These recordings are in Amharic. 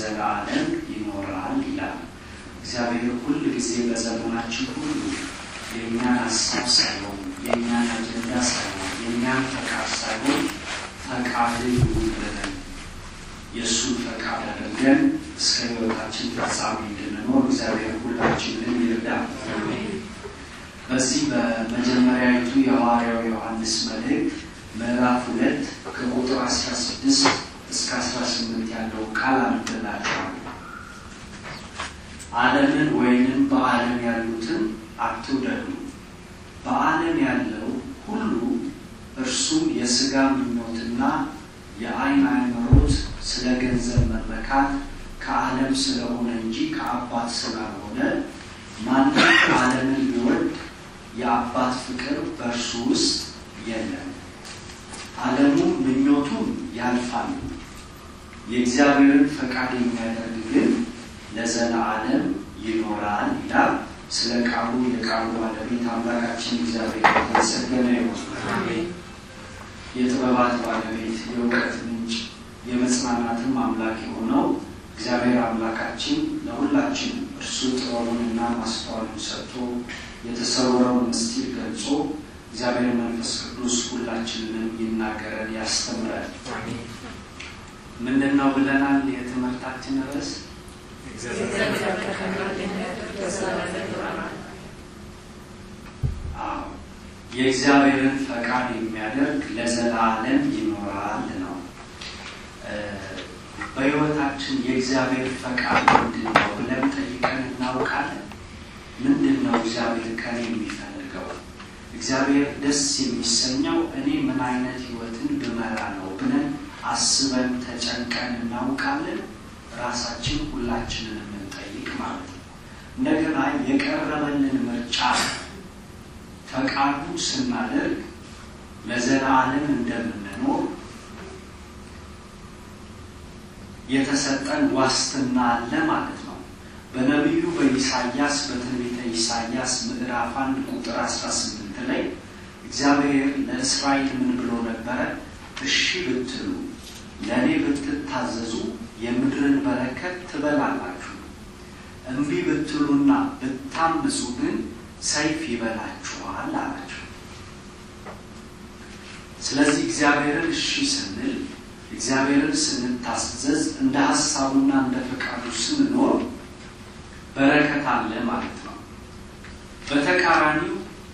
ለዘላለም ይኖራል ይላል። እግዚአብሔር ሁል ጊዜ በዘመናችን ሁሉ የእኛን ሀሳብ ሳይሆን የእኛን አጀንዳ ሳይሆን የእኛን ፈቃድ ሳይሆን ፈቃድ ይሁን ብለን የእሱን ፈቃድ አድርገን እስከ ሕይወታችን ፍጻሜ እንድንኖር እግዚአብሔር ሁላችንን ይርዳል። በዚህ በመጀመሪያዊቱ የሐዋርያው ዮሐንስ መልእክት ምዕራፍ ሁለት ከቁጥር 16 እስከ 18 ያለው ቃል አንብላችኋለሁ። ዓለምን ወይንም በዓለም ያሉትን አትውደዱ። በዓለም ያለው ሁሉ እርሱም የሥጋ ምኞትና የዓይን አምሮት፣ ስለ ገንዘብ መመካት ከዓለም ስለሆነ እንጂ ከአባት ስላልሆነ ማንም ዓለምን ቢወድ የአባት ፍቅር በእርሱ ውስጥ የለም። ዓለሙም ምኞቱም ያልፋሉ፣ የእግዚአብሔርን ፈቃድ የሚያደርግ ግን ለዘላለም ይኖራል ይላል። ስለ ቃሉ የቃሉ ባለቤት አምላካችን እግዚአብሔር የተመሰገነ ይሁን። የጥበባት ባለቤት የእውቀት ምንጭ የመጽናናትም አምላክ የሆነው እግዚአብሔር አምላካችን ለሁላችን እርሱ ጥበቡንና ማስተዋሉን ሰጥቶ የተሰወረውን ምስጢር ገልጾ እግዚአብሔር መንፈስ ቅዱስ ሁላችንንም ይናገረን ያስተምረን። ምንድን ነው ብለናል? የትምህርታችን ርዕስ አዎ የእግዚአብሔርን ፈቃድ የሚያደርግ ለዘላለም ይኖራል ነው። በሕይወታችን የእግዚአብሔር ፈቃድ ምንድን ነው ብለን ጠይቀን እናውቃለን? ምንድን ነው እግዚአብሔር ከኔ የሚፈልገው? እግዚአብሔር ደስ የሚሰኘው እኔ ምን አይነት ሕይወትን ብመራ ነው ብለን አስበን ተጨንቀን እናውቃለን? ራሳችን ሁላችንን የምንጠይቅ ማለት ነው። እንደገና የቀረበልን ምርጫ ፈቃዱ ስናደርግ ለዘላለም እንደምንኖር የተሰጠን ዋስትና አለ ማለት ነው። በነቢዩ በኢሳያስ በትንቢተ ኢሳያስ ምዕራፍ አንድ ቁጥር 18 ላይ እግዚአብሔር ለእስራኤል ምን ብሎ ነበረ? እሺ ብትሉ ለእኔ ብትታዘዙ የምድርን በረከት ትበላላችሁ፣ እምቢ ብትሉና ብታምፁ ግን ሰይፍ ይበላችኋል አላቸው። ስለዚህ እግዚአብሔርን እሺ ስንል እግዚአብሔርን ስንታዘዝ እንደ ሀሳቡና እንደ ፈቃዱ ስንኖር በረከት አለ ማለት ነው። በተቃራኒው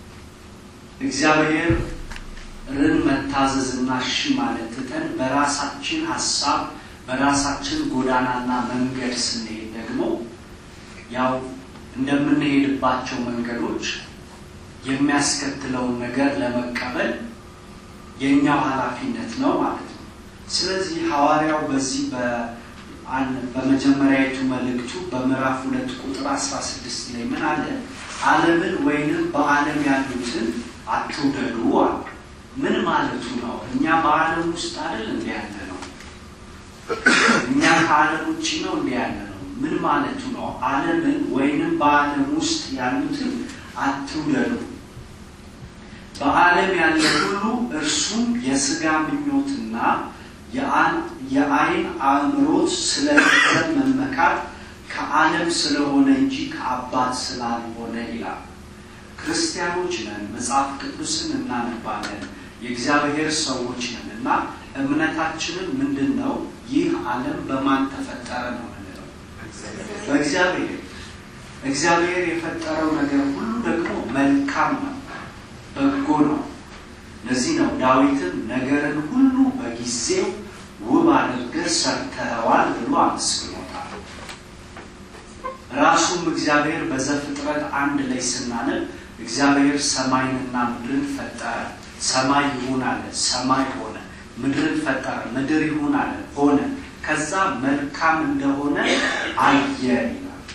እግዚአብሔርን መታዘዝና እሺ ማለት ትተን በራሳችን ሀሳብ በራሳችን ጎዳናና መንገድ ስንሄድ ደግሞ ያው እንደምንሄድባቸው መንገዶች የሚያስከትለውን ነገር ለመቀበል የእኛው ኃላፊነት ነው ማለት ነው። ስለዚህ ሐዋርያው በዚህ በመጀመሪያዊቱ መልእክቱ በምዕራፍ ሁለት ቁጥር አስራ ስድስት ላይ ምን አለ? ዓለምን ወይንም በዓለም ያሉትን አትውደዱ አለ። ምን ማለቱ ነው? እኛ በዓለም ውስጥ አይደል እንዲ ያለ ነው? እኛ ከዓለም ውጭ ነው እንዲ ያለ ነው? ምን ማለቱ ነው? ዓለምን ወይንም በዓለም ውስጥ ያሉትን አትውደዱ። በዓለም ያለ ሁሉ እርሱም የሥጋ ምኞትና የዓይን አእምሮት ስለ ገንዘብ መመካት ከዓለም ስለሆነ እንጂ ከአባት ስላልሆነ ይላል። ክርስቲያኖች ነን፣ መጽሐፍ ቅዱስን እናነባለን፣ የእግዚአብሔር ሰዎች ነን እና እምነታችንን ምንድን ነው? ይህ ዓለም በማን ተፈጠረ ነው ምንለው? በእግዚአብሔር። እግዚአብሔር የፈጠረው ነገር ሁሉ ደግሞ መልካም ነው፣ በጎ ነው። ለዚህ ነው ዳዊትም ነገርን ሁሉ በጊዜው ውብ አድርገህ ሰርተኸዋል ብሎ አመስግኖታል። ራሱም እግዚአብሔር በዘፍጥረት አንድ ላይ ስናነብ እግዚአብሔር ሰማይንና ምድርን ፈጠረ። ሰማይ ይሁን አለ፣ ሰማይ ሆነ። ምድርን ፈጠረ፣ ምድር ይሁን አለ፣ ሆነ። ከዛ መልካም እንደሆነ አየ ይላል፣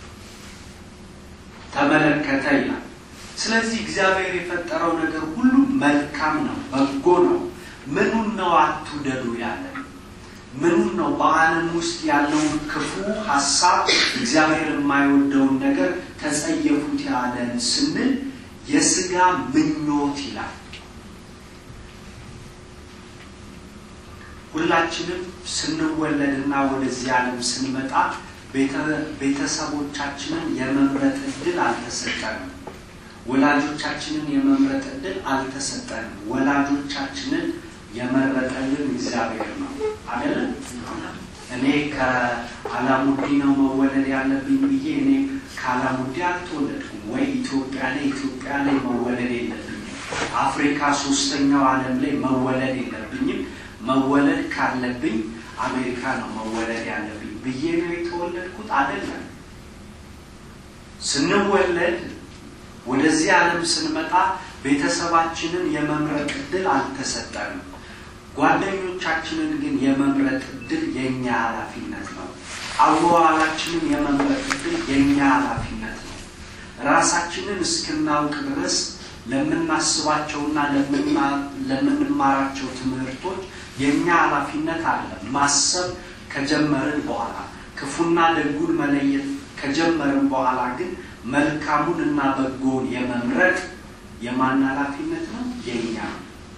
ተመለከተ ይላል። ስለዚህ እግዚአብሔር የፈጠረው ነገር ሁሉ መልካም ነው፣ በጎ ነው። ምኑን ነው አትውደዱ ያለን? ምኑን ነው በዓለም ውስጥ ያለውን ክፉ ሀሳብ እግዚአብሔር የማይወደውን ነገር ተጸየፉት ያለን ስንል የስጋ ምኞት ይላል። ሁላችንም ስንወለድና ወደዚህ ዓለም ስንመጣ ቤተሰቦቻችንን የመምረጥ እድል አልተሰጠንም። ወላጆቻችንን የመምረጥ እድል አልተሰጠንም። ወላጆቻችንን የመረጠልን እግዚአብሔር ነው አይደለም። እኔ ከአላሙዲ ነው መወለድ ያለብኝ ብዬ እኔ ከአላሙዲ አልተወለድኩም። ወይ ኢትዮጵያ ላይ ኢትዮጵያ ላይ መወለድ የለብኝም። አፍሪካ ሶስተኛው ዓለም ላይ መወለድ የለብኝም። መወለድ ካለብኝ አሜሪካ ነው መወለድ ያለብኝ ብዬ ነው የተወለድኩት አይደለም። ስንወለድ ወደዚህ ዓለም ስንመጣ ቤተሰባችንን የመምረጥ እድል አልተሰጠንም። ጓደኞቻችንን ግን የመምረጥ እድል የእኛ ኃላፊነት ነው። አዋዋላችንን የመምረጥ እድል የእኛ ኃላፊነት ነው። ራሳችንን እስክናውቅ ድረስ ለምናስባቸውና ለምንማራቸው ትምህርቶች የእኛ ኃላፊነት አለ። ማሰብ ከጀመርን በኋላ ክፉና ደጉን መለየት ከጀመርን በኋላ ግን መልካሙን እና በጎውን የመምረጥ የማን ኃላፊነት ነው? የእኛ ነው።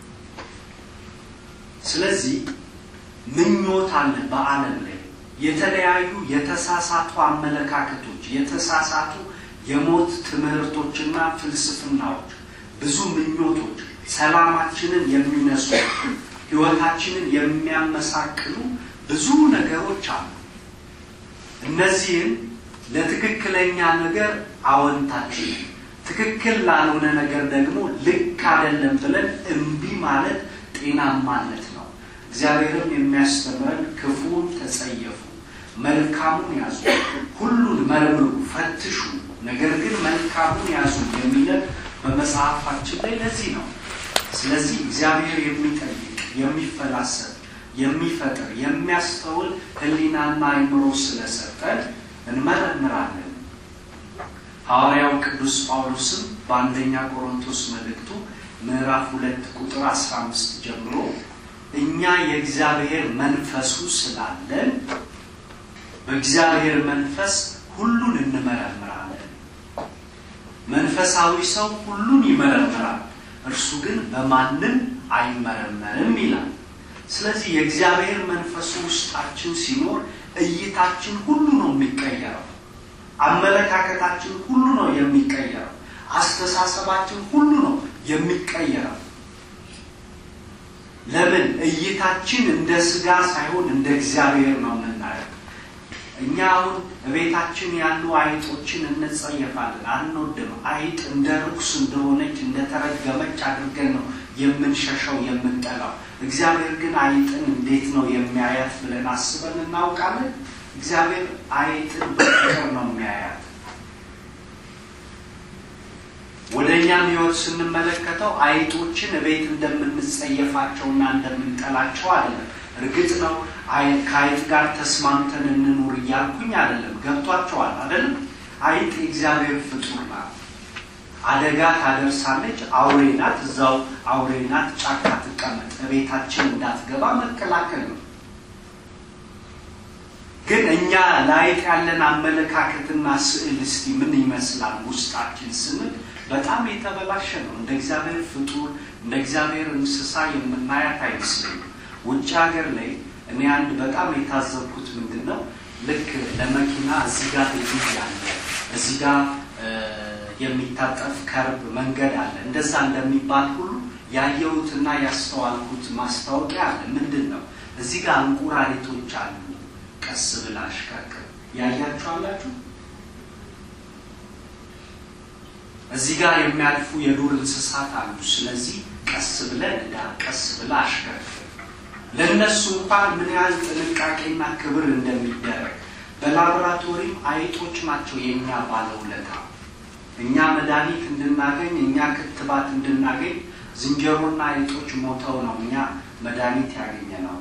ስለዚህ ምኞት አለ በዓለም ላይ የተለያዩ የተሳሳቱ አመለካከቶች፣ የተሳሳቱ የሞት ትምህርቶችና ፍልስፍናዎች፣ ብዙ ምኞቶች ሰላማችንን የሚነሱ ሕይወታችንን የሚያመሳቅሉ ብዙ ነገሮች አሉ። እነዚህን ለትክክለኛ ነገር አወንታችን ትክክል ላልሆነ ነገር ደግሞ ልክ አይደለም ብለን እምቢ ማለት ጤናማነት ነው። እግዚአብሔርም የሚያስተምረን ክፉን ተጸየፉ፣ መልካሙን ያዙ፣ ሁሉን መርምሩ፣ ፈትሹ፣ ነገር ግን መልካሙን ያዙ የሚለን በመጽሐፋችን ላይ ለዚህ ነው። ስለዚህ እግዚአብሔር የሚጠይቅ የሚፈላሰፍ የሚፈጥር የሚያስተውል ሕሊናና አይምሮ ስለሰጠን እንመረምራለን። ሐዋርያው ቅዱስ ጳውሎስም በአንደኛ ቆሮንቶስ መልእክቱ ምዕራፍ ሁለት ቁጥር አስራ አምስት ጀምሮ እኛ የእግዚአብሔር መንፈሱ ስላለን በእግዚአብሔር መንፈስ ሁሉን እንመረምራለን። መንፈሳዊ ሰው ሁሉን ይመረምራል፣ እርሱ ግን በማንም አይመረመርም ይላል። ስለዚህ የእግዚአብሔር መንፈሱ ውስጣችን ሲኖር እይታችን ሁሉ ነው የሚቀየረው። አመለካከታችን ሁሉ ነው የሚቀየረው። አስተሳሰባችን ሁሉ ነው የሚቀየረው። ለምን? እይታችን እንደ ስጋ ሳይሆን እንደ እግዚአብሔር ነው የምናየው። እኛ አሁን ቤታችን ያሉ አይጦችን እንጸየፋለን፣ አንወድም። አይጥ እንደ ርኩስ እንደሆነች እንደተረገመች አድርገን ነው የምንሸሸው የምንጠላው። እግዚአብሔር ግን አይጥን እንዴት ነው የሚያያት ብለን አስበን እናውቃለን? እግዚአብሔር አይጥን በፍቅር ነው የሚያያት። ወደ እኛም ሕይወት ስንመለከተው አይጦችን ቤት እንደምንጸየፋቸውና እንደምንጠላቸው አይደለም። እርግጥ ነው ከአይጥ ጋር ተስማምተን እንኑር እያልኩኝ አይደለም። ገብቷቸዋል አይደለም? አይጥ የእግዚአብሔር ፍጡር ናት። አደጋ ታደርሳለች። አውሬ ናት። እዛው አውሬ ናት። ጫካ ትቀመጥ፣ ቤታችን እንዳትገባ መከላከል ነው። ግን እኛ ለአይጥ ያለን አመለካከትና ስዕል እስቲ ምን ይመስላል ውስጣችን ስንል በጣም የተበላሸ ነው። እንደ እግዚአብሔር ፍጡር እንደ እግዚአብሔር እንስሳ የምናያት አይመስለኝም። ውጭ ሀገር ላይ እኔ አንድ በጣም የታዘብኩት ምንድን ነው፣ ልክ ለመኪና እዚህ ጋር ድልድይ አለ፣ እዚህ ጋር የሚታጠፍ ከርብ መንገድ አለ። እንደዛ እንደሚባል ሁሉ ያየሁትና ያስተዋልኩት ማስታወቂያ አለ። ምንድን ነው? እዚህ ጋር እንቁራሪቶች አሉ፣ ቀስ ብላ አሽከርክር። ያያችሁ አላችሁ? እዚህ ጋር የሚያልፉ የዱር እንስሳት አሉ። ስለዚህ ቀስ ብለን እዳ ቀስ ብላ አሽከርክር። ለእነሱ እንኳን ምን ያህል ጥንቃቄና ክብር እንደሚደረግ በላቦራቶሪም አይጦች ናቸው የእኛ ባለውለታ። እኛ መድኃኒት እንድናገኝ እኛ ክትባት እንድናገኝ ዝንጀሮና አይጦች ሞተው ነው እኛ መድኃኒት ያገኘ ነው።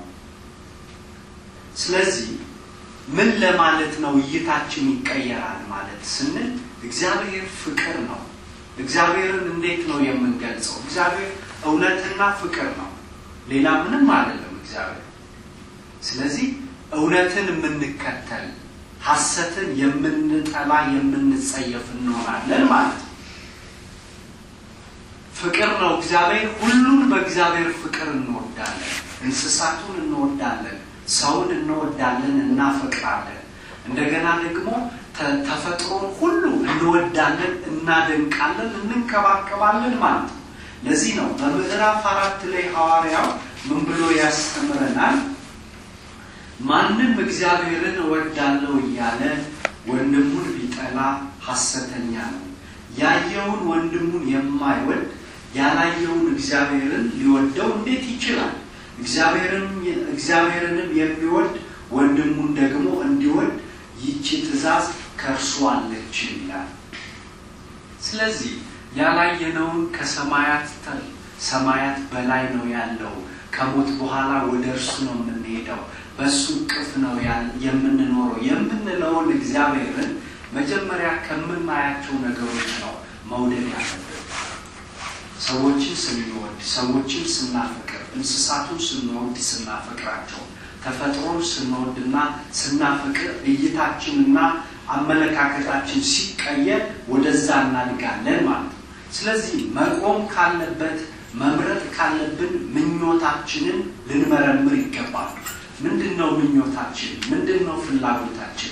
ስለዚህ ምን ለማለት ነው እይታችን ይቀየራል ማለት ስንል እግዚአብሔር ፍቅር ነው። እግዚአብሔርን እንዴት ነው የምንገልጸው? እግዚአብሔር እውነትና ፍቅር ነው። ሌላ ምንም አይደለም እግዚአብሔር። ስለዚህ እውነትን የምንከተል ሐሰትን የምንጠላ የምንጸየፍ እንሆናለን ማለት ነው። ፍቅር ነው እግዚአብሔር። ሁሉን በእግዚአብሔር ፍቅር እንወዳለን። እንስሳቱን እንወዳለን፣ ሰውን እንወዳለን፣ እናፈቅራለን። እንደገና ደግሞ ተፈጥሮን ሁሉ እንወዳለን፣ እናደንቃለን፣ እንንከባከባለን ማለት ነው። ለዚህ ነው በምዕራፍ አራት ላይ ሐዋርያው ምን ብሎ ያስተምረናል? ማንም እግዚአብሔርን እወዳለሁ እያለ ወንድሙን ቢጠላ ሐሰተኛ ነው። ያየውን ወንድሙን የማይወድ ያላየውን እግዚአብሔርን ሊወደው እንዴት ይችላል? እግዚአብሔርንም የሚወድ ወንድሙን ደግሞ እንዲወድ ይቺ ትእዛዝ ከእርሱ አለች ይላል። ስለዚህ ያላየነውን ከሰማያት ሰማያት በላይ ነው ያለው። ከሞት በኋላ ወደ እርሱ ነው የምንሄደው፣ በእሱ እቅፍ ነው የምንኖረው የምንለውን እግዚአብሔርን መጀመሪያ ከምናያቸው ነገሮች ነው መውደድ ያለብን። ሰዎችን ስንወድ፣ ሰዎችን ስናፈቅር፣ እንስሳቱን ስንወድ ስናፈቅራቸው፣ ተፈጥሮን ስንወድና ስናፈቅር እይታችንና አመለካከታችን ሲቀየር ወደዛ እናድጋለን ማለት ነው። ስለዚህ መቆም ካለበት መምረጥ ካለብን ምኞታችንን ልንመረምር ይገባል። ምንድን ነው ምኞታችን? ምንድን ነው ፍላጎታችን?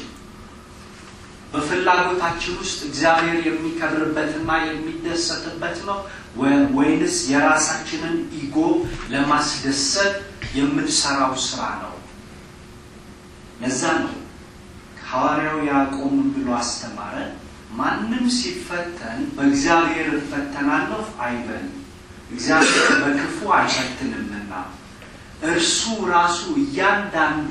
በፍላጎታችን ውስጥ እግዚአብሔር የሚከብርበትና የሚደሰትበት ነው ወይንስ የራሳችንን ኢጎ ለማስደሰት የምንሰራው ስራ ነው? ለዛ ነው ሐዋርያው ያዕቆብ ብሎ አስተማረ። ማንም ሲፈተን በእግዚአብሔር እፈተናለሁ አይበል፣ እግዚአብሔር በክፉ አይፈትንምና እርሱ ራሱ እያንዳንዱ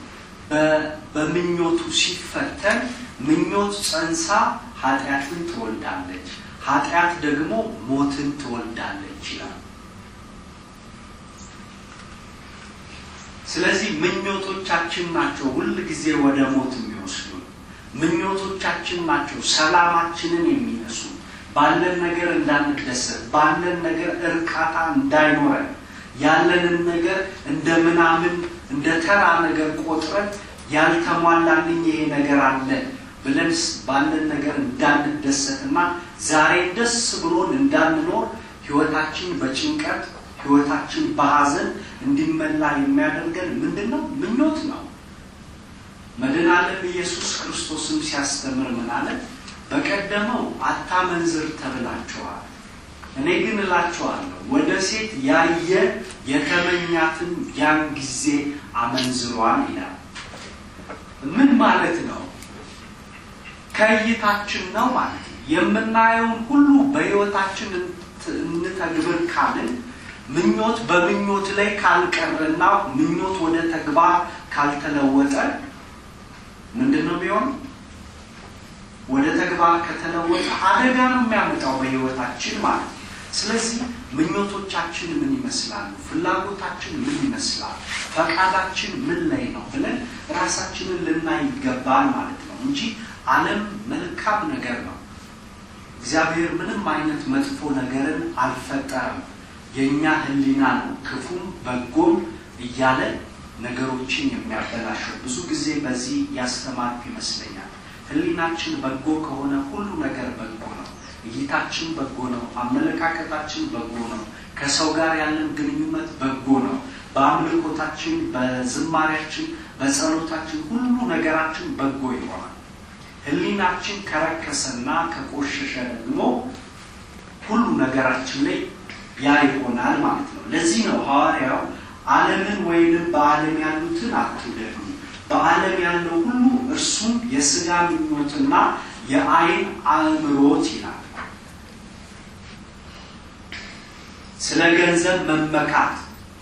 በምኞቱ ሲፈተን ምኞት ጸንሳ ኃጢአትን ትወልዳለች፣ ኃጢአት ደግሞ ሞትን ትወልዳለች ይላል። ስለዚህ ምኞቶቻችን ናቸው ሁል ጊዜ ወደ ሞት የሚወስዱ ምኞቶቻችን ናቸው ሰላማችንን የሚነሱ ባለን ነገር እንዳንደሰት ባለን ነገር እርካታ እንዳይኖረን ያለንን ነገር እንደ ምናምን እንደ ተራ ነገር ቆጥረን ያልተሟላልኝ ይሄ ነገር አለ ብለን ባለን ነገር እንዳንደሰትና ዛሬ ደስ ብሎን እንዳንኖር ህይወታችን በጭንቀት ህይወታችን በሀዘን እንዲመላ የሚያደርገን ምንድን ነው? ምኞት ነው። መድኃኔዓለም ኢየሱስ ክርስቶስም ሲያስተምር ምን አለ? በቀደመው አታመንዝር ተብላችኋል። እኔ ግን እላችኋለሁ ወደ ሴት ያየ የተመኛትን ያን ጊዜ አመንዝሯል ይላል። ምን ማለት ነው? ከእይታችን ነው ማለት ነው። የምናየውን ሁሉ በህይወታችን እንተግብር ካልን ምኞት በምኞት ላይ ካልቀረና ምኞት ወደ ተግባር ካልተለወጠ ምንድን ነው የሚሆነው? ወደ ተግባር ከተለወጠ አደጋ ነው የሚያመጣው በህይወታችን ማለት ነው። ስለዚህ ምኞቶቻችን ምን ይመስላሉ? ፍላጎታችን ምን ይመስላል? ፈቃዳችን ምን ላይ ነው ብለን ራሳችንን ልናይ ይገባል ማለት ነው እንጂ ዓለም መልካም ነገር ነው። እግዚአብሔር ምንም አይነት መጥፎ ነገርን አልፈጠረም። የእኛ ህሊና ነው ክፉም በጎም እያለ ነገሮችን የሚያበላሸው። ብዙ ጊዜ በዚህ ያስተማርኩ ይመስለኛል። ህሊናችን በጎ ከሆነ ሁሉ ነገር በጎ ነው። እይታችን በጎ ነው። አመለካከታችን በጎ ነው። ከሰው ጋር ያለን ግንኙነት በጎ ነው። በአምልኮታችን፣ በዝማሪያችን፣ በጸሎታችን ሁሉ ነገራችን በጎ ይሆናል። ህሊናችን ከረከሰና ከቆሸሸ ደግሞ ሁሉ ነገራችን ላይ ያ ይሆናል ማለት ነው። ለዚህ ነው ሐዋርያው ዓለምን ወይንም በዓለም ያሉትን አትውደዱ፣ በዓለም ያለው ሁሉ እርሱም የስጋ ምኞትና የአይን አእምሮት ይላል። ስለ ገንዘብ መመካት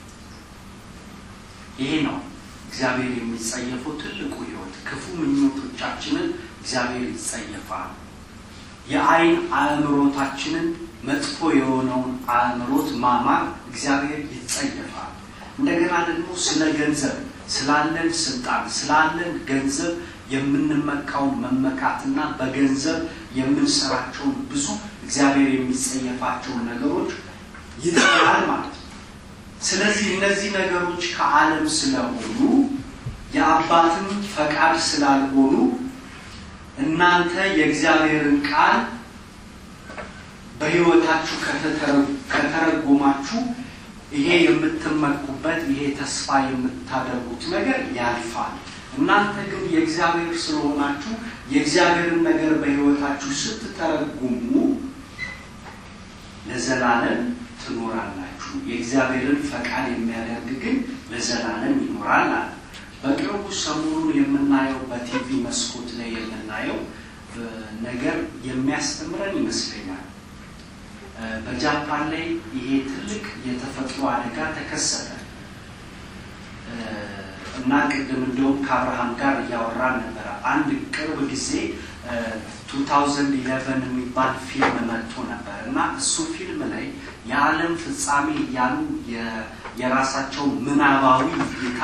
ይሄ ነው እግዚአብሔር የሚጸየፈው ትልቁ ህይወት። ክፉ ምኞቶቻችንን እግዚአብሔር ይጸየፋል። የአይን አእምሮታችንን መጥፎ የሆነውን አእምሮት ማማር እግዚአብሔር ይጸየፋል። እንደገና ደግሞ ስለ ገንዘብ ስላለን ስልጣን ስላለን ገንዘብ የምንመካውን መመካትና በገንዘብ የምንሰራቸውን ብዙ እግዚአብሔር የሚጸየፋቸውን ነገሮች ይጠላል ማለት ነው። ስለዚህ እነዚህ ነገሮች ከዓለም ስለሆኑ የአባትም ፈቃድ ስላልሆኑ እናንተ የእግዚአብሔርን ቃል በሕይወታችሁ ከተረጎማችሁ ይሄ የምትመኩበት ይሄ ተስፋ የምታደርጉት ነገር ያልፋል። እናንተ ግን የእግዚአብሔር ስለሆናችሁ የእግዚአብሔርን ነገር በሕይወታችሁ ስትተረጉሙ ለዘላለም ትኖራላችሁ። የእግዚአብሔርን ፈቃድ የሚያደርግ ግን ለዘላለም ይኖራል አለ። በቅርቡ ሰሞኑን የምናየው በቲቪ መስኮት ላይ የምናየው ነገር የሚያስተምረን ይመስለኛል። በጃፓን ላይ ይሄ ትልቅ የተፈጥሮ አደጋ ተከሰተ እና ቅድም እንደውም ከአብርሃም ጋር እያወራን ነበረ። አንድ ቅርብ ጊዜ 2011 የሚባል ፊልም መጥቶ ነበር እና እሱ ፊልም ላይ የዓለም ፍጻሜ እያሉ የራሳቸው ምናባዊ እይታ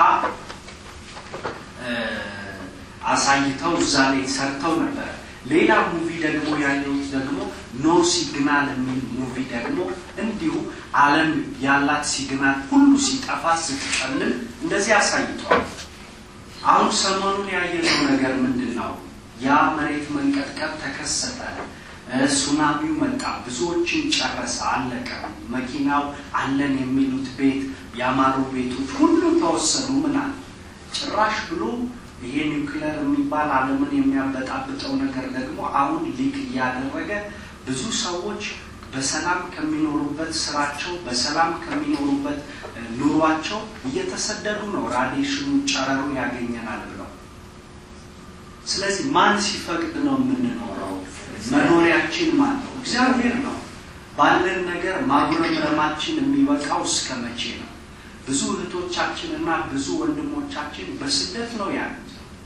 አሳይተው እዛ ላይ ሰርተው ነበረ። ሌላ ሙቪ ደግሞ ያየሁት ደግሞ ኖ ሲግናል የሚል ሙቪ ደግሞ እንዲሁ ዓለም ያላት ሲግናል ሁሉ ሲጠፋ ስትጨልም እንደዚህ አሳይተዋል። አሁን ሰሞኑን ያየነው ነገር ምንድን ነው? ያ መሬት መንቀጥቀጥ ተከሰተ፣ ሱናሚው መጣ፣ ብዙዎችን ጨረሰ፣ አለቀ። መኪናው አለን የሚሉት ቤት ያማሩ ቤቶች ሁሉ ተወሰኑ። ምናል ጭራሽ ብሎ ይሄ ኒውክለር የሚባል ዓለምን የሚያበጣብጠው ነገር ደግሞ አሁን ሊክ እያደረገ ብዙ ሰዎች በሰላም ከሚኖሩበት ስራቸው በሰላም ከሚኖሩበት ኑሯቸው እየተሰደዱ ነው። ራዲሽኑ ጨረሩ ያገኘናል ብለው። ስለዚህ ማን ሲፈቅድ ነው የምንኖረው? መኖሪያችን ማን ነው? እግዚአብሔር ነው። ባለን ነገር ማጉረምረማችን የሚበቃው እስከ መቼ ነው? ብዙ እህቶቻችን እና ብዙ ወንድሞቻችን በስደት ነው ያሉት።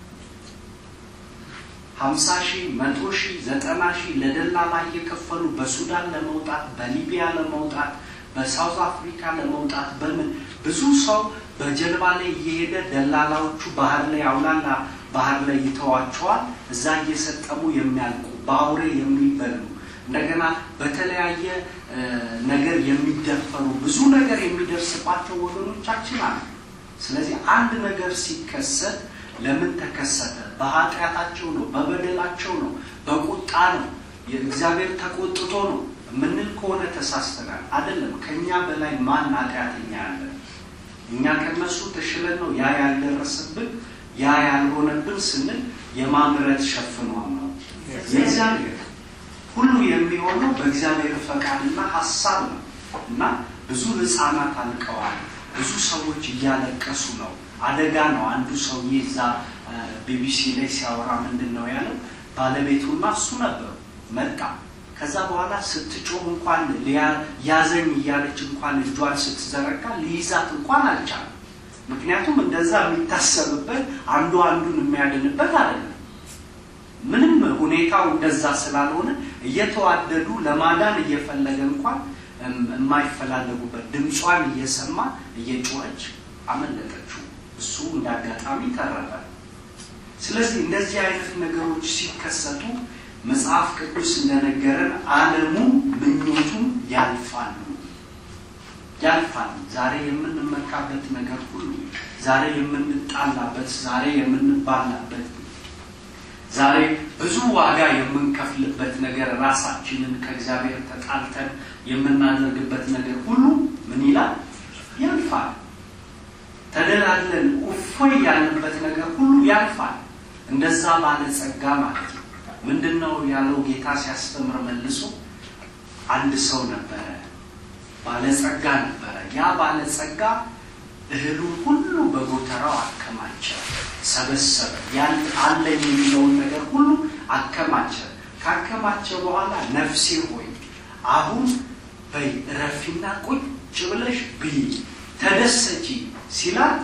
ሀምሳ ሺህ መቶ ሺህ ዘጠና ሺህ ለደላላ እየከፈሉ በሱዳን ለመውጣት በሊቢያ ለመውጣት በሳውዝ አፍሪካ ለመውጣት በምን ብዙ ሰው በጀልባ ላይ እየሄደ ደላላዎቹ ባህር ላይ አውላላ ባህር ላይ ይተዋቸዋል። እዛ እየሰጠሙ የሚያልቁ በአውሬ የሚበሉ እንደገና በተለያየ ነገር የሚደፈሩ ብዙ ነገር የሚደርስባቸው ወገኖቻችን አሉ። ስለዚህ አንድ ነገር ሲከሰት ለምን ተከሰተ? በኃጢአታቸው ነው፣ በበደላቸው ነው፣ በቁጣ ነው፣ የእግዚአብሔር ተቆጥቶ ነው የምንል ከሆነ ተሳስተናል። አይደለም። ከኛ በላይ ማን ኃጢአተኛ አለ? እኛ ከነሱ ተሽለን ነው ያ ያልደረሰብን ያ ያልሆነብን ስንል የማምረት ሸፍኗን ነው የእግዚአብሔር ሁሉ የሚሆነው በእግዚአብሔር ፈቃድና ሀሳብ ነው እና ብዙ ህፃናት አልቀዋል። ብዙ ሰዎች እያለቀሱ ነው። አደጋ ነው። አንዱ ሰውዬ እዛ ቢቢሲ ላይ ሲያወራ ምንድን ነው ያለው? ባለቤቱና እሱ ነበሩ። መጣ። ከዛ በኋላ ስትጮህ እንኳን ያዘኝ እያለች እንኳን እጇን ስትዘረጋ ሊይዛት እንኳን አልቻለም። ምክንያቱም እንደዛ የሚታሰብበት አንዱ አንዱን የሚያድንበት አይደለም። ምንም ሁኔታው እንደዛ ስላልሆነ እየተዋደዱ ለማዳን እየፈለገ እንኳን የማይፈላለጉበት ድምጿን እየሰማ እየጮኸች አመለጠችው። እሱ እንዳጋጣሚ ተረፈ። ስለዚህ እንደዚህ አይነት ነገሮች ሲከሰቱ መጽሐፍ ቅዱስ እንደነገረን ዓለሙ ምኞቱም ያልፋሉ ያልፋል። ዛሬ የምንመካበት ነገር ሁሉ፣ ዛሬ የምንጣላበት፣ ዛሬ የምንባላበት ዛሬ ብዙ ዋጋ የምንከፍልበት ነገር ራሳችንን ከእግዚአብሔር ተጣልተን የምናደርግበት ነገር ሁሉ ምን ይላል? ያልፋል። ተደላለን እፎይ ያለበት ነገር ሁሉ ያልፋል። እንደዛ ባለጸጋ ማለት ነው። ምንድን ነው ያለው ጌታ ሲያስተምር መልሶ አንድ ሰው ነበረ፣ ባለጸጋ ነበረ። ያ ባለጸጋ እህሉን ሁሉ በጎተራው አከማቸ፣ ሰበሰበ። ያን አለኝ የሚለውን ነገር ሁሉ አከማቸ። ካከማቸ በኋላ ነፍሴ ሆይ አሁን በይ እረፊና ቁጭ ብለሽ ብይ ተደሰቺ ሲላት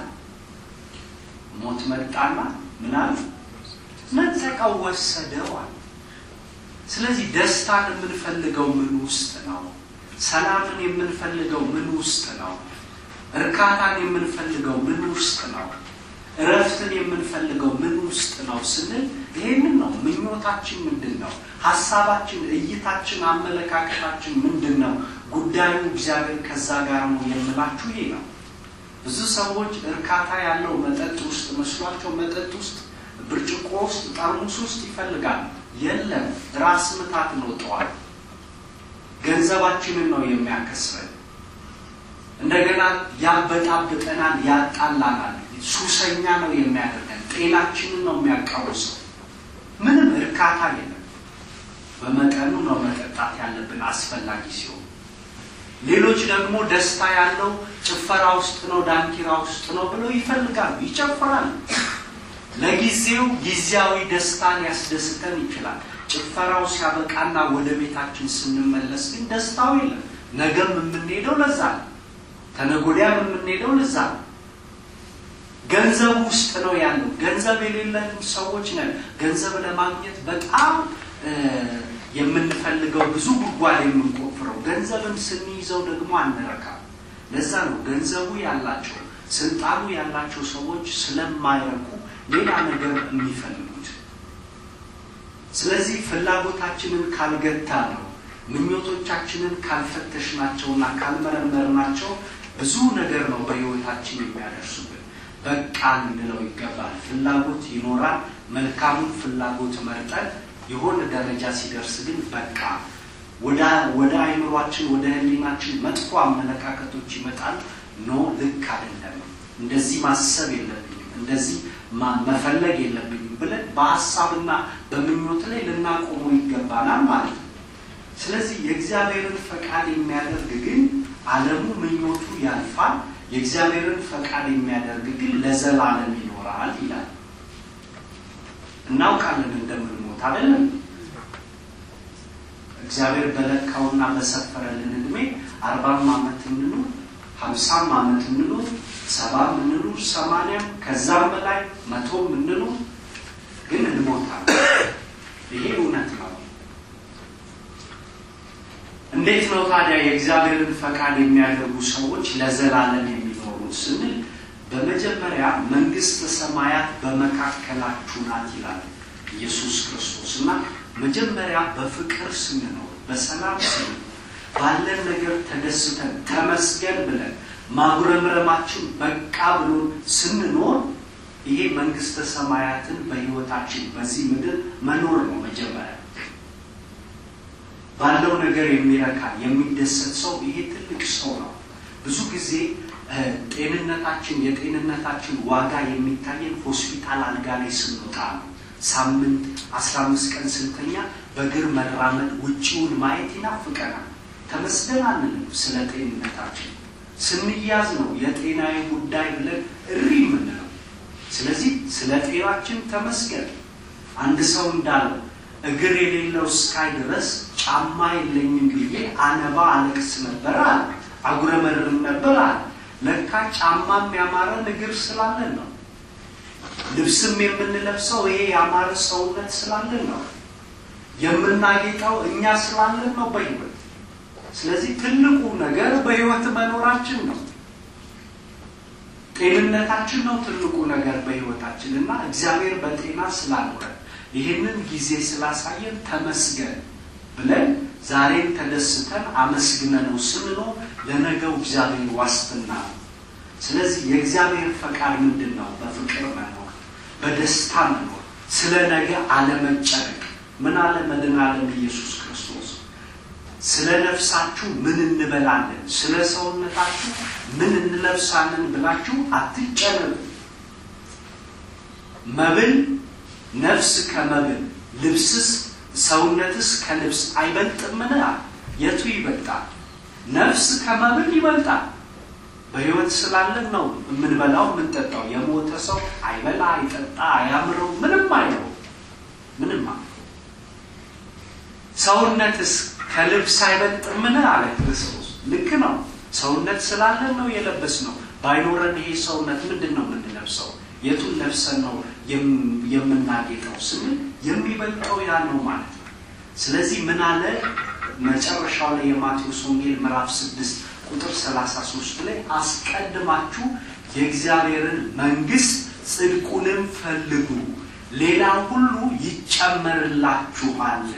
ሞት መጣና ምናል ነጠቀው ወሰደዋል። ስለዚህ ደስታን የምንፈልገው ምን ውስጥ ነው? ሰላምን የምንፈልገው ምን ውስጥ ነው? እርካታን የምንፈልገው ምን ውስጥ ነው? እረፍትን የምንፈልገው ምን ውስጥ ነው ስንል ይሄንን ነው። ምኞታችን ምንድን ነው? ሀሳባችን፣ እይታችን፣ አመለካከታችን ምንድን ነው? ጉዳዩ እግዚአብሔር ከዛ ጋር ነው የምላችሁ ይሄ ነው። ብዙ ሰዎች እርካታ ያለው መጠጥ ውስጥ መስሏቸው መጠጥ ውስጥ ብርጭቆ ውስጥ ጠርሙስ ውስጥ ይፈልጋል። የለም፣ ራስ ምታት ነው። ጠዋት ገንዘባችንን ነው የሚያከስረን። እንደገና ያበጣብጠናል፣ ያጣላናል። ሱሰኛ ነው የሚያደርገን፣ ጤናችንን ነው የሚያቃውሰው። ምንም እርካታ የለም። በመጠኑ ነው መጠጣት ያለብን አስፈላጊ ሲሆን፣ ሌሎች ደግሞ ደስታ ያለው ጭፈራ ውስጥ ነው፣ ዳንኪራ ውስጥ ነው ብለው ይፈልጋሉ፣ ይጨፍራሉ። ለጊዜው ጊዜያዊ ደስታን ያስደስተን ይችላል። ጭፈራው ሲያበቃና ወደ ቤታችን ስንመለስ ግን ደስታው የለም። ነገም የምንሄደው ለዛ ነው። ተነጎዳያም የምንሄደው ለዛ ነው። ገንዘብ ውስጥ ነው ያለው። ገንዘብ የሌለን ሰዎች ነን። ገንዘብ ለማግኘት በጣም የምንፈልገው ብዙ ጉድጓድ የምንቆፍረው፣ ገንዘብን ስንይዘው ደግሞ አንረካም። ለዛ ነው ገንዘቡ ያላቸው ስልጣኑ ያላቸው ሰዎች ስለማይረኩ ሌላ ነገር የሚፈልጉት። ስለዚህ ፍላጎታችንን ካልገታ ነው ምኞቶቻችንን ካልፈተሽናቸውና ካልመረመርናቸው ብዙ ነገር ነው በሕይወታችን የሚያደርሱብን። በቃ ልንለው ይገባል። ፍላጎት ይኖራል። መልካሙን ፍላጎት መርጠን የሆነ ደረጃ ሲደርስ ግን በቃ ወደ አይምሯችን ወደ ሕሊናችን መጥፎ አመለካከቶች ይመጣል። ኖ ልክ አይደለም፣ እንደዚህ ማሰብ የለብኝም፣ እንደዚህ መፈለግ የለብኝም ብለን በሀሳብና በምኞት ላይ ልናቆመው ይገባናል ማለት ነው። ስለዚህ የእግዚአብሔርን ፈቃድ የሚያደርግ ግን ዓለሙ ምኞቱ ያልፋል፣ የእግዚአብሔርን ፈቃድ የሚያደርግ ግን ለዘላለም ይኖራል ይላል። እናውቃለን እንደምንሞት አይደለም። እግዚአብሔር በለካውና በሰፈረልን እድሜ አርባም ዓመት እንኑር፣ ሀምሳም ዓመት እንኑር፣ ሰባም እንኑር፣ ሰማንያም ከዛም በላይ መቶም እንኑር፣ ግን እንሞታለን። ይሄ እውነት ነው። እንዴት ነው ታዲያ የእግዚአብሔርን ፈቃድ የሚያደርጉ ሰዎች ለዘላለም የሚኖሩት ስንል በመጀመሪያ መንግስተ ሰማያት በመካከላችሁ ናት ይላል ኢየሱስ ክርስቶስ እና መጀመሪያ በፍቅር ስንኖር በሰላም ስንኖር ባለን ነገር ተደስተን ተመስገን ብለን ማጉረምረማችን በቃ ብሎን ስንኖር ይሄ መንግስተ ሰማያትን በሕይወታችን በዚህ ምድር መኖር ነው መጀመሪያ ባለው ነገር የሚረካ የሚደሰት ሰው ይሄ ትልቅ ሰው ነው። ብዙ ጊዜ ጤንነታችን የጤንነታችን ዋጋ የሚታየን ሆስፒታል አልጋ ላይ ስንወጣ ነው። ሳምንት አስራ አምስት ቀን ስንተኛ በእግር መራመድ ውጭውን ማየት ይናፍቀናል። ተመስገን አንልም ስለ ጤንነታችን። ስንያዝ ነው የጤናዊ ጉዳይ ብለን እሪ የምንለው። ስለዚህ ስለ ጤናችን ተመስገን። አንድ ሰው እንዳለው እግር የሌለው እስካይ ድረስ ጫማ የለኝም ብዬ አነባ አለቅስ ነበር አለ። አጉረመርም ነበር አለ። ለካ ጫማም ያማረን እግር ስላለን ነው። ልብስም የምንለብሰው ይሄ ያማረ ሰውነት ስላለን ነው። የምናጌጠው እኛ ስላለን ነው በሕይወት። ስለዚህ ትልቁ ነገር በሕይወት መኖራችን ነው። ጤንነታችን ነው ትልቁ ነገር በሕይወታችን እና እግዚአብሔር በጤና ስላኖረን ይህንን ጊዜ ስላሳየን ተመስገን ብለን ዛሬን ተደስተን አመስግነነው ስንኖር ለነገው እግዚአብሔር ዋስትና ነው። ስለዚህ የእግዚአብሔር ፈቃድ ምንድን ነው? በፍቅር መኖር፣ በደስታ መኖር፣ ስለ ነገ አለመጨነቅ። ምን አለ መድኃኔዓለም ኢየሱስ ክርስቶስ ስለ ነፍሳችሁ ምን እንበላለን፣ ስለ ሰውነታችሁ ምን እንለብሳለን ብላችሁ አትጨነቁ። መብል ነፍስ ከመብል ልብስስ ሰውነትስ ከልብስ አይበልጥምን? የቱ ይበልጣል? ነፍስ ከመብል ይበልጣል። በሕይወት ስላለን ነው የምንበላው የምንጠጣው። የሞተ ሰው አይበላ፣ አይጠጣ፣ አያምረው፣ ምንም አይለው፣ ምንም ሰውነትስ ከልብስ አይበልጥምን? አለ ክርስቶስ። ልክ ነው። ሰውነት ስላለን ነው የለበስ ነው። ባይኖረን ይሄ ሰውነት ምንድን ነው የምንለብሰው? የቱን ለብሰን ነው የምናጌጠው ስንል የሚበልጠው ያ ነው ማለት ነው። ስለዚህ ምን አለ መጨረሻው ላይ የማቴዎስ ወንጌል ምዕራፍ ስድስት ቁጥር ሰላሳ ሶስት ላይ አስቀድማችሁ የእግዚአብሔርን መንግስት ጽድቁንም ፈልጉ፣ ሌላ ሁሉ ይጨመርላችኋል።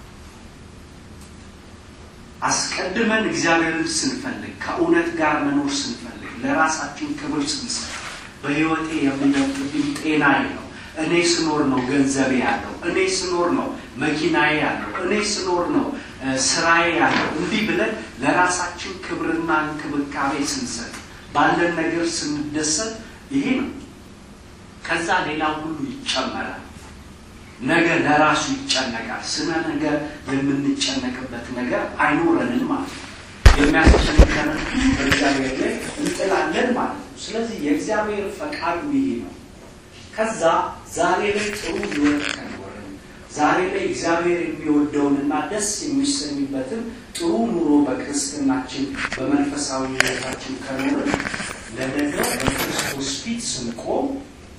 አስቀድመን እግዚአብሔርን ስንፈልግ ከእውነት ጋር መኖር ስንፈልግ ለራሳችን ክብር ስንሰጥ በሕይወቴ የሚበልጥብኝ ጤናዬ ነው። እኔ ስኖር ነው ገንዘቤ ያለው። እኔ ስኖር ነው መኪናዬ ያለው። እኔ ስኖር ነው ስራዬ ያለው እንዲህ ብለን ለራሳችን ክብርና እንክብካቤ ስንሰጥ ባለን ነገር ስንደሰት ይሄ ነው። ከዛ ሌላ ሁሉ ይጨመራል። ነገ ለራሱ ይጨነቃል። ስለ ነገ የምንጨነቅበት ነገር አይኖረንም ማለት ነው። የሚያስጨንቀንን በእግዚአብሔር ላይ እንጥላለን ማለት ነው። ስለዚህ የእግዚአብሔር ፈቃዱ ይሄ ነው። ከዛ ዛሬ ላይ ጥሩ ህይወት ከኖርን ዛሬ ላይ እግዚአብሔር የሚወደውንና ደስ የሚሰኝበትን ጥሩ ኑሮ በክርስትናችን በመንፈሳዊ ህይወታችን ከኖርን ለነገው በክርስቶስ ፊት ስንቆም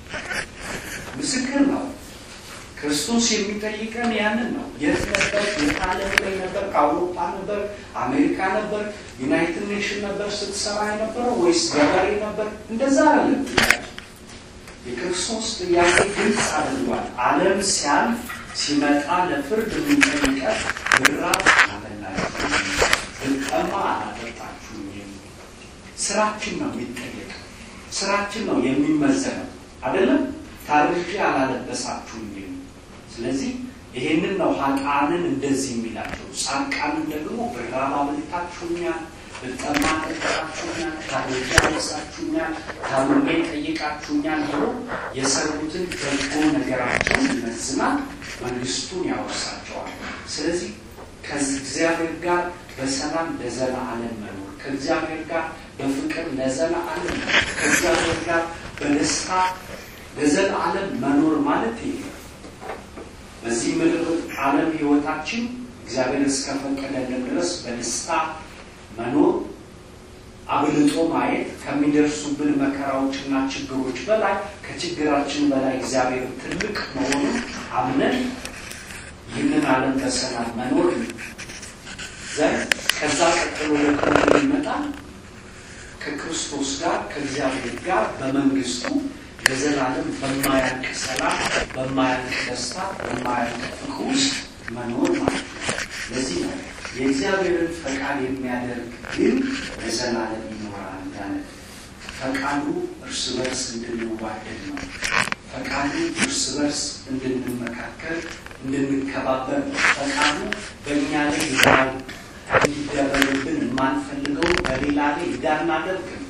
ምስክር ነው። ክርስቶስ የሚጠይቀን ያንን ነው። የት ነበር? የት ዓለም ላይ ነበር? ከአውሮፓ ነበር? አሜሪካ ነበር? ዩናይትድ ኔሽን ነበር ስትሰራ የነበረው ወይስ ገበሬ ነበር? እንደዛ አይደለም ጥያቄ። የክርስቶስ ጥያቄ ግልጽ አድርጓል። ዓለም ሲያልፍ ሲመጣ ለፍርድ የሚጠይቀን ብራብ አላበላችሁም፣ ብጠማ አላጠጣችሁም። ስራችን ነው የሚጠየቀው። ስራችን ነው የሚመዘነው አይደለም። ታርዤ አላለበሳችሁም። ስለዚህ ይሄንን ነው ኃጥአንን እንደዚህ የሚላቸው። ጻድቃንን ደግሞ ብራብ አብልታችሁኛል፣ ብጠማ ጠጣችሁኛል፣ ታርዤ አልብሳችሁኛል፣ ታምሜ ጠይቃችሁኛል ብሎ የሰሩትን በጎ ነገራቸውን ይመዝናል፣ መንግስቱን ያወርሳቸዋል። ስለዚህ ከእግዚአብሔር ጋር በሰላም ለዘላለም መኖር ከእግዚአብሔር ጋር በፍቅር ለዘላለም መኖር ከእግዚአብሔር ጋር በደስታ ለዘላለም መኖር ማለት ይሄ ነው። በዚህ ምድር ዓለም ህይወታችን እግዚአብሔር እስከፈቀደልን ድረስ በደስታ መኖር አብልጦ ማየት ከሚደርሱብን መከራዎችና ችግሮች በላይ ከችግራችን በላይ እግዚአብሔር ትልቅ መሆኑን አምነን ይህንን ዓለም በሰላም መኖር ዘንድ ከዛ ቀጥሎ ደግሞ ይመጣል ከክርስቶስ ጋር ከእግዚአብሔር ጋር በመንግስቱ ለዘላለም በማያልቅ ሰላም፣ በማያልቅ ደስታ፣ በማያልቅ ፍቅር ውስጥ መኖር ማለት ነው። ለዚህ ነው የእግዚአብሔርን ፈቃድ የሚያደርግ ግን ለዘላለም ይኖራል ያለ። ፈቃዱ እርስ በርስ እንድንዋደድ ነው። ፈቃዱ እርስ በርስ እንድንመካከል፣ እንድንከባበር ነው። ፈቃዱ በእኛ ላይ ይዳል እንዲደረግብን የማንፈልገው በሌላ ላይ እንዳናደርግ ነው።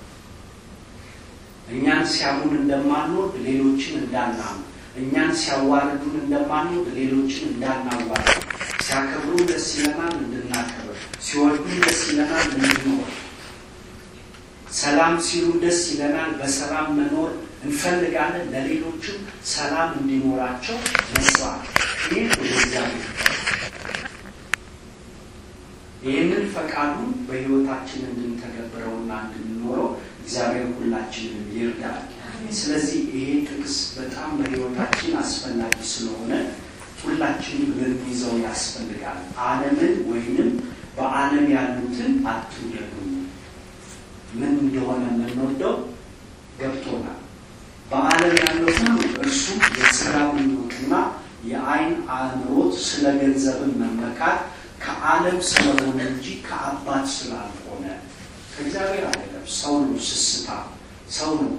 እኛን ሲያሙን እንደማንወድ ሌሎችን እንዳናሙ፣ እኛን ሲያዋርዱን እንደማንወድ ሌሎችን እንዳናዋርድ፣ ሲያከብሩን ደስ ይለናል እንድናከብር፣ ሲወዱን ደስ ይለናል እንድንወድ፣ ሰላም ሲሉን ደስ ይለናል፣ በሰላም መኖር እንፈልጋለን። ለሌሎችም ሰላም እንዲኖራቸው መስራት። ይህ ወደ እግዚአብሔር ይህንን ፈቃዱን በሕይወታችን እንድንተገብረውና እንድንኖረው እግዚአብሔር ሁላችንን ይርዳል። ስለዚህ ይሄ ጥቅስ በጣም በሕይወታችን አስፈላጊ ስለሆነ ሁላችንም ልንይዘው ያስፈልጋል። ዓለምን ወይንም በዓለም ያሉትን አትውደዱ። ምን እንደሆነ የምንወደው ገብቶናል። በዓለም ያለው ሁሉ እርሱ የሥጋዊ ምኞትና የዓይን አእምሮት፣ ስለ ገንዘብን መመካት ከዓለም ስለሆነ እንጂ ከአባት ስላልሆነ ከእግዚአብሔር አይደለም። ሰው ነው ስስታ፣ ሰው ነው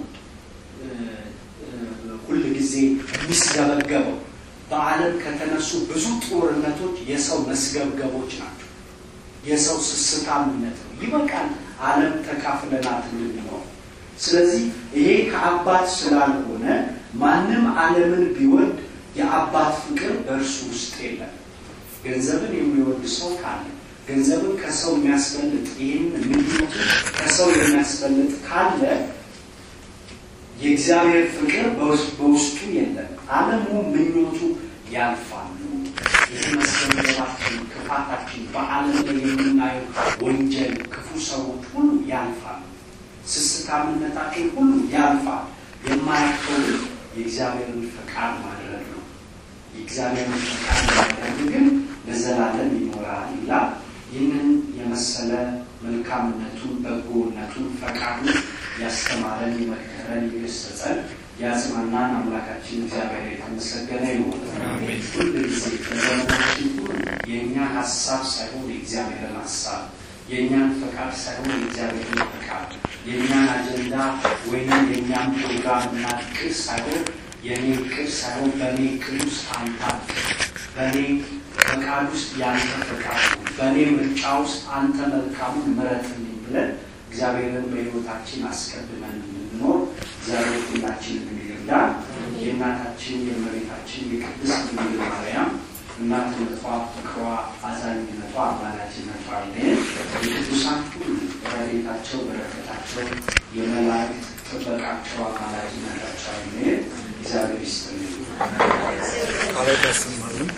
ሁል ጊዜ የሚስገበገበው። በዓለም ከተነሱ ብዙ ጦርነቶች የሰው መስገብገቦች ናቸው። የሰው ስስታምነት ነው። ይበቃል፣ ዓለም ተካፍለናት እንድንኖር። ስለዚህ ይሄ ከአባት ስላልሆነ ማንም ዓለምን ቢወድ የአባት ፍቅር በእርሱ ውስጥ የለም። ገንዘብን የሚወድ ሰው ካለ ገንዘብን ከሰው የሚያስበልጥ ይህን ምኞቱ ከሰው የሚያስበልጥ ካለ የእግዚአብሔር ፍቅር በውስጡ የለም። ዓለሙ ምኞቱ ያልፋሉ። ይህ መስገንዘባችን፣ ክፋታችን፣ በዓለም ላይ የምናየው ወንጀል፣ ክፉ ሰዎች ሁሉ ያልፋሉ። ስስታምነታችን ሁሉ ያልፋል። የማያልፈው የእግዚአብሔርን ፈቃድ ማድረግ ነው። የእግዚአብሔርን ፈቃድ ማድረግ ግን ለዘላለም ይኖራል ይላል። ይህንን የመሰለ መልካምነቱን፣ በጎነቱን፣ ፈቃዱን ያስተማረን፣ የመከረን፣ የገሰጸን፣ ያጽናናን አምላካችን እግዚአብሔር የተመሰገነ ይሁን። ሁል ጊዜ በዘመናችን ሁሉ የእኛን ሀሳብ ሳይሆን የእግዚአብሔርን ሀሳብ፣ የእኛን ፈቃድ ሳይሆን የእግዚአብሔርን ፈቃድ፣ የእኛን አጀንዳ ወይም የእኛን ፕሮግራም እና እቅድ ሳይሆን የእኔ እቅድ ሳይሆን በእኔ እቅድ ውስጥ አንተ በእኔ ፈቃድ ውስጥ ያንተ ፈቃድ ነው፣ በእኔ ምርጫ ውስጥ አንተ መልካሙን ምረጥልኝ ብለን እግዚአብሔርን በሕይወታችን አስቀድመን እንድንኖር እግዚአብሔር ሁላችንን ይርዳ። የእናታችን የእመቤታችን የቅድስት ድንግል ማርያም እናትነቷ፣ ፍቅሯ፣ አዛኝነቷ፣ አማላጅነቷ አይለየን። የቅዱሳን ሁሉ ረድኤታቸው፣ በረከታቸው፣ የመላእክት ጥበቃቸው፣ አማላጅነታቸው አይለየን። እግዚአብሔር ይስጥልኝ። ቃላት ያሰማልን።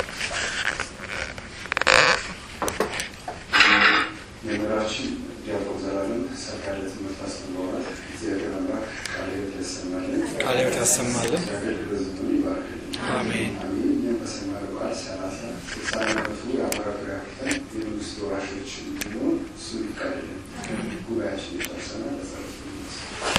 መምህራችን ዲያቆን ዘላለም ሰካለ ትምህርት አስተምረዋል። እግዚአብሔር አምላክ ቃለ ሕይወት ያሰማልን፣ ቃለ ሕይወት ያሰማልን። አገልግሎት ዘመኑን ይባርክልን። አሜን። አሜን። እኛም በሰማነው ቃል ሰላሳ ስልሳ ዓመቱ የአባራቶሪያ ክፍል የመንግስት ወራሾች